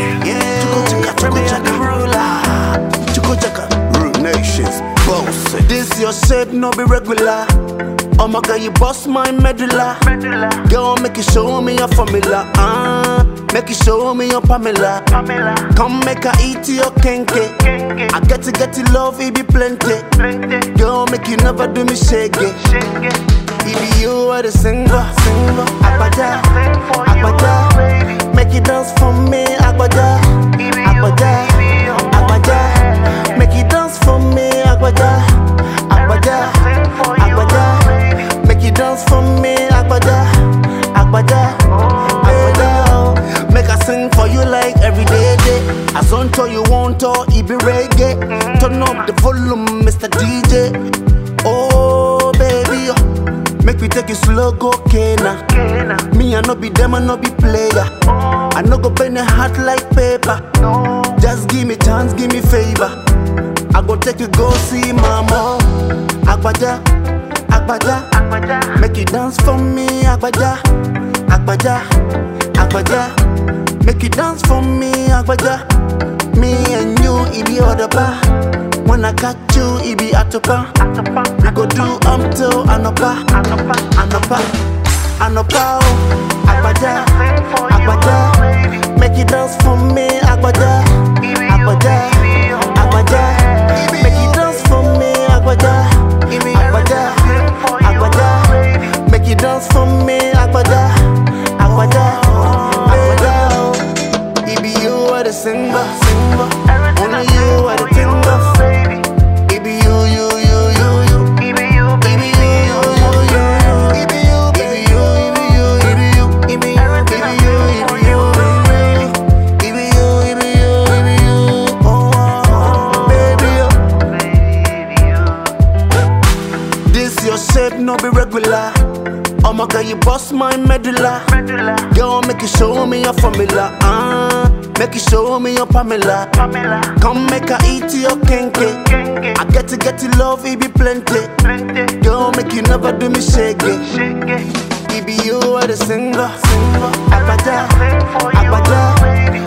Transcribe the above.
Yeah, Chuko Chaka, Chuko Chaka, ruler. Chuko Chaka, rude nations, boss. This your shape, no be regular. Oh my god, you bust my medulla. Girl, make you show me your formula. Uh, make you show me your Pamela. Come make her eat your kenke. I get to get to love, it be plenty. Girl, make you never do me shake it. It be you are the singer, singer. Agbaja, Agbaja. Make you dance for me, Agbaja, Agbaja, Agbaja. Make you dance for me, Agbaja, Agbaja, Agbaja. Make you dance for me, Agbaja, Agbaja, Agbaja. Make I sing for you like every day, day. As on to you want to, it be reggae. Turn up the volume, Mr. DJ. Oh, baby, oh. make we take it slow, go Kena. Me, I no be them, I no be player. I no go bend a heart like paper. Just give me chance, give me favor. I go take you go see mama. Agbaja, Agbaja, make you dance for me, Agbaja, Agbaja, Agbaja, make you dance for me, Agbaja. Me and you, it be other bar. When I catch you, it be atopa. We go do um till anopa, anopa, anopa, oh. Agbaja, Agbaja, make you dance for me, Agbaja, Agbaja, Agbaja, make you dance for me, Agbaja, Agbaja, Agbaja, make you dance for me, Agbaja, Agbaja, Agbaja. It be you are the singer, singer. Only you are the timber. It be you, you, you, you, you. It be you, you, you, you, you. It be you, it be you, it be you, it be you. It be you, it be you, it be you, it be you. It be you, it be you, it be you. Oh, oh, baby, oh. This your shape, no be regular. Oh my god, you bust my medulla. Girl, make you show me your formula. Uh, make you show me your Pamela. Come make her eat your kenke. I get to get to love, it be plenty. Girl, make you never do me shake it. It be you are the singer. Agbaja, Agbaja,